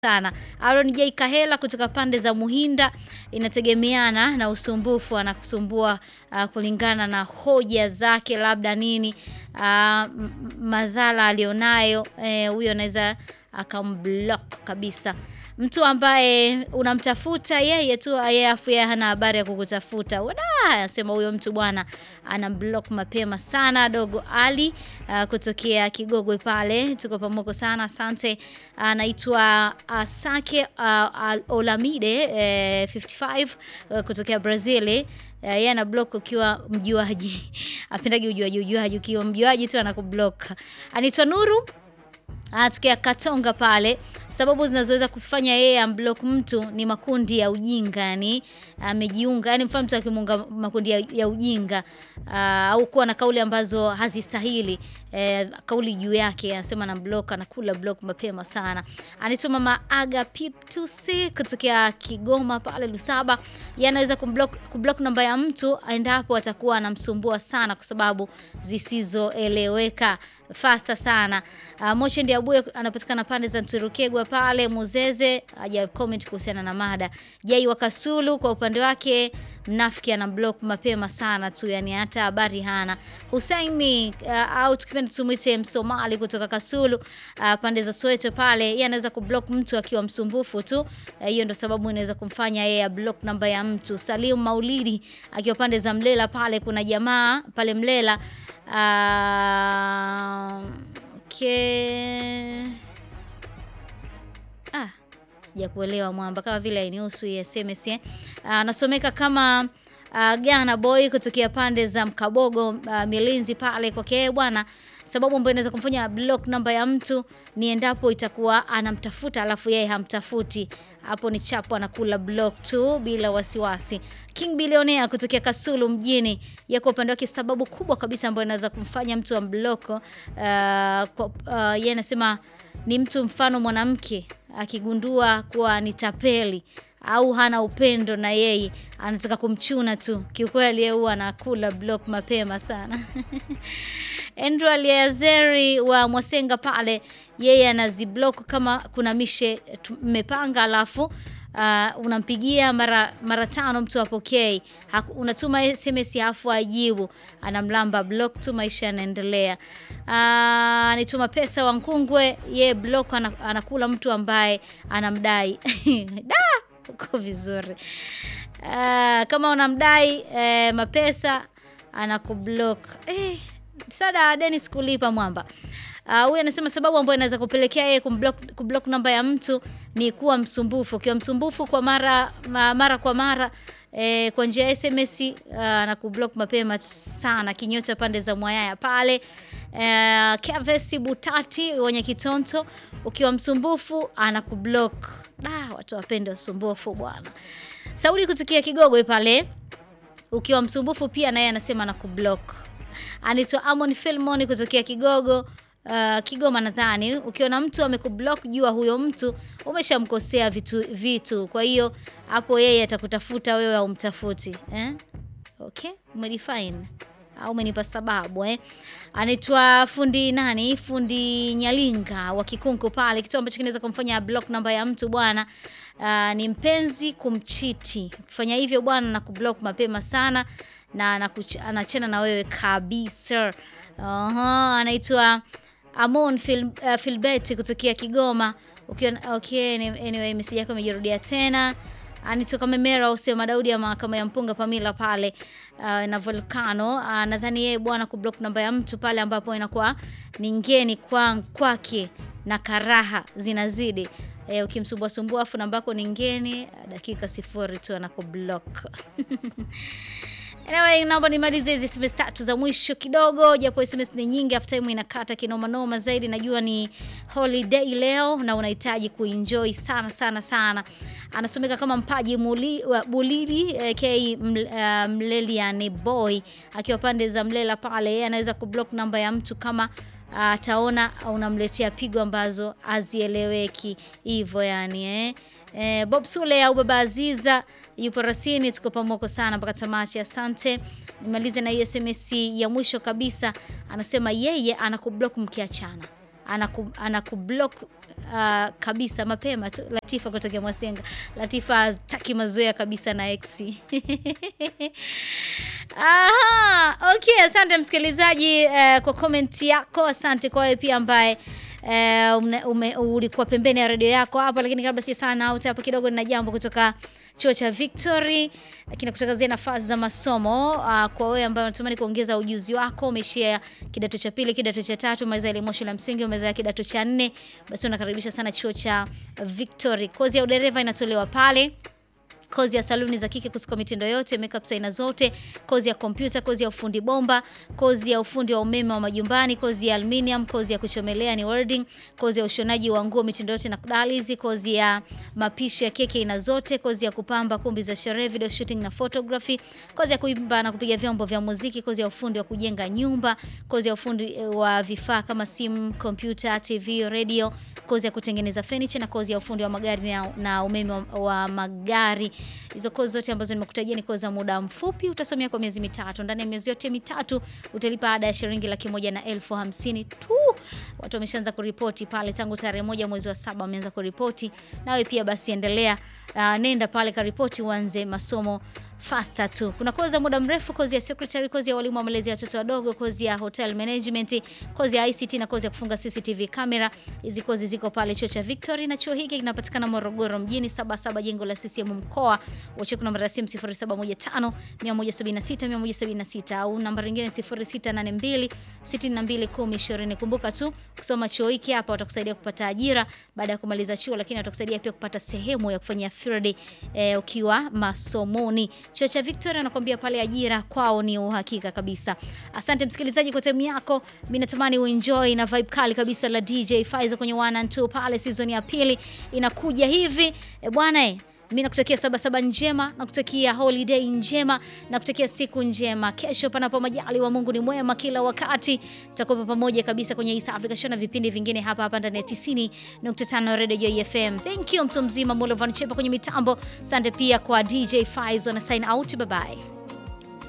sana. Aaron J Kahela kutoka pande za Muhinda, inategemeana na usumbufu anakusumbua uh, kulingana na hoja zake, labda nini uh, madhara alionayo huyo, eh, anaweza akamblock kabisa mtu ambaye unamtafuta yeye tu, yeye afu yeye hana habari ya kukutafuta. Wada anasema huyo mtu bwana ana block mapema sana. Dogo Ali uh, kutokea Kigogwe pale, tuko pamoja sana, asante. Anaitwa uh, Sake uh, Olamide eh, 55 uh, kutokea Brazil yeye uh, yeah, ana block ukiwa mjuaji apendagi ujuaji ujuaji, ukiwa mjuaji tu anakublock. Anaitwa Nuru Anatokea Katonga pale. Sababu zinazoweza kufanya yeye amblock mtu ni makundi ya ujinga, yani amejiunga, yani mfano mtu akimunga makundi ya, ya ujinga uh, au kuwa na kauli ambazo hazistahili eh, kauli juu yake, anasema na block, anakula block mapema sana. Anaitwa Mama Aga Piptusi kutokea Kigoma pale Lusaba, yeye anaweza kumblock, kublock namba ya mtu endapo atakuwa anamsumbua sana kwa sababu zisizoeleweka fasta sana. Uh, Moche ndiye Abuye anapatikana pande za Nturukegwa pale Muzeze, haja comment kuhusiana na mada. Jai wa Kasulu kwa upande wake mnafiki ana block mapema sana tu, yani hata habari hana. Husaini uh, au tukipenda tumwite Msomali kutoka Kasulu uh, pande za Soweto pale, yeye anaweza kublock mtu akiwa msumbufu tu. Hiyo uh, ndio sababu inaweza kumfanya yeye block namba ya mtu. Salim Maulidi akiwa pande za Mlela pale, kuna jamaa pale Mlela Uh, okay. Ah, sijakuelewa mwamba, kama vile hainihusu hii SMS eh. Anasomeka uh, kama uh, Gana Boy kutokea pande za Mkabogo uh, Milinzi pale kwake bwana. Sababu ambayo inaweza kumfanya block namba ya mtu ni endapo itakuwa anamtafuta alafu yeye hamtafuti. Hapo ni chapo, anakula block tu bila wasiwasi. King Billionaire kutokea Kasulu mjini, yako upande wake, sababu kubwa kabisa ambayo inaweza kumfanya mtu amblock uh, uh, yeye anasema ni mtu mfano mwanamke akigundua kuwa ni tapeli au hana upendo na yeye anataka kumchuna tu, kiukweli yeye huwa anakula block mapema sana. Andrew Aliazeri wa Mwasenga pale, yeye anaziblock kama kuna mishe mmepanga, alafu uh, unampigia mara mara tano mtu apokei, unatuma SMS hafu ajibu, anamlamba block tu, maisha yanaendelea. Uh, nituma pesa wa Nkungwe, yeye block anakula mtu ambaye anamdai da uko vizuri. Uh, kama unamdai eh, mapesa anakublock eh, sada Dennis kulipa mwamba huyu uh, anasema sababu ambayo inaweza kupelekea yeye kumblock, kublock namba ya mtu ni kuwa msumbufu. Ukiwa msumbufu kwa mara ma, mara kwa mara eh, kwa njia ya SMS uh, na kublock mapema sana. Kinyota pande za Mwayaya pale eh, Kavesi Butati wenye Kitonto, ukiwa msumbufu anakublock. Da, watu wapende usumbufu bwana. Saudi kutokia Kigogwe pale, ukiwa msumbufu pia naye anasema anakublock. Anaitwa Amon Filmon kutokea Kigogo Uh, Kigoma nadhani, ukiona mtu amekublock jua huyo mtu umeshamkosea vitu vitu, kwa hiyo hapo yeye atakutafuta wewe au mtafuti eh? Okay, umedefine au umenipa sababu eh? Anaitwa fundi nani, fundi Nyalinga wa Kikunku pale. Kitu ambacho kinaweza kumfanya block namba ya mtu bwana, uh, ni mpenzi kumchiti. Ukifanya hivyo bwana, na kublock mapema sana na anachana na wewe kabisa. Aha, anaitwa Amon Phil, uh, Philbert kutokea Kigoma. Okay, okay, anyway message yako imejirudia tena. Anitoka Memera usio Madaudi ya mahakama ya Mpunga Pamila pale uh, na Volcano uh, nadhani yeye bwana kublock namba ya mtu pale ambapo inakuwa ni ngeni kwa kwake na karaha zinazidi. E, ukimsumbua sumbua afu namba yako ni ngeni, dakika sifuri tu anakublock. Anyway, naomba nimalize hizi SMS tatu za mwisho kidogo, japo SMS ni nyingi, after time inakata kinoma noma zaidi. Najua ni holiday leo na unahitaji kuenjoy sana sana sana. Anasomeka kama Mpaji Muli, uh, Bulili uh, K uh, Mleliani boy akiwa pande za Mlela pale, yeye anaweza kublock namba ya mtu kama ataona uh, unamletea pigo ambazo hazieleweki hivyo yani eh. Eh, Bob Sule au Baba Aziza yupo rasini, tuko pamoja sana mpaka tamati. Asante. Nimalize na hii SMS ya mwisho kabisa, anasema yeye anakublock mkiachana anaku, anakublock uh, kabisa mapema tu. Latifa kutokea Mwasenga. Latifa hataki mazoea kabisa na ex. Aha, okay, asante msikilizaji uh, kwa comment yako. Asante kwa wewe pia ambaye Uh, ume, ulikuwa pembeni ya redio yako hapa, lakini kabla si sana out hapa kidogo, nina jambo kutoka chuo cha Victory kinakutangazia nafasi za masomo uh, kwa wewe ambaye unatamani kuongeza ujuzi wako, umeishia kidato cha pili, kidato cha tatu, umeweza elimu shule ya msingi, umeweza kidato cha nne, basi unakaribisha sana chuo cha Victory. Kozi ya udereva inatolewa pale kozi ya saluni za kike kusuka mitindo yote, makeup aina zote, kozi ya kompyuta, kozi ya ufundi bomba, kozi ya ufundi wa umeme wa majumbani, kozi ya aluminium, kozi ya kuchomelea ni welding, kozi ya ushonaji wa nguo mitindo yote na kudalizi, kozi ya mapishi ya keki aina zote, kozi ya kupamba kumbi za sherehe, video shooting na photography, kozi ya kuimba na kupiga vyombo vya muziki, kozi ya ufundi wa kujenga nyumba, kozi ya ufundi wa vifaa kama simu, kompyuta, TV, radio, kozi ya kutengeneza furniture na kozi ya ufundi wa magari na, na umeme wa, wa magari. Hizo kozi zote ambazo nimekutajia ni kozi za muda mfupi, utasomea kwa miezi mitatu. Ndani ya miezi yote mitatu utalipa ada ya shilingi laki moja na elfu hamsini tu. Watu wameshaanza kuripoti pale tangu tarehe moja mwezi wa saba wameanza kuripoti. Nawe pia basi endelea, uh, nenda pale karipoti uanze masomo faster tu. Kuna kozi ya muda mrefu, kozi ya secretary, kozi ya walimu wa malezi ya watoto wadogo, kozi ya hotel management, kozi ya ICT na kozi ya kufunga CCTV camera. Hizi kozi ziko pale chuo cha Victory na chuo hiki kinapatikana Morogoro mjini, saba saba jengo la CCM mkoa. Wache namba ya simu 0715 176 176 au namba nyingine 0682 62 1020. Kumbuka tu kusoma chuo hiki hapa watakusaidia kupata ajira baada ya kumaliza chuo, lakini watakusaidia pia kupata sehemu ya kufanyia field eh, ukiwa masomoni. Chuo cha Victoria anakuambia pale ajira kwao ni uhakika kabisa. Asante msikilizaji kwa time yako. Mimi natamani uenjoy na vibe kali kabisa la DJ Faizo kwenye 1 and 2 pale season ya pili inakuja hivi. E bwana eh mimi nakutakia sabasaba njema, nakutakia holiday njema, nakutakia siku njema. Kesho panapo majali wa Mungu ni mwema kila wakati. Tutakuwa pamoja kabisa kwenye East Africa Show na vipindi vingine hapa hapa ndani ya 90.5 Radio Joy FM. Thank you mtu mzima Mulo Van Chepa kwenye mitambo. Asante pia kwa DJ Faizo na sign out. Bye bye.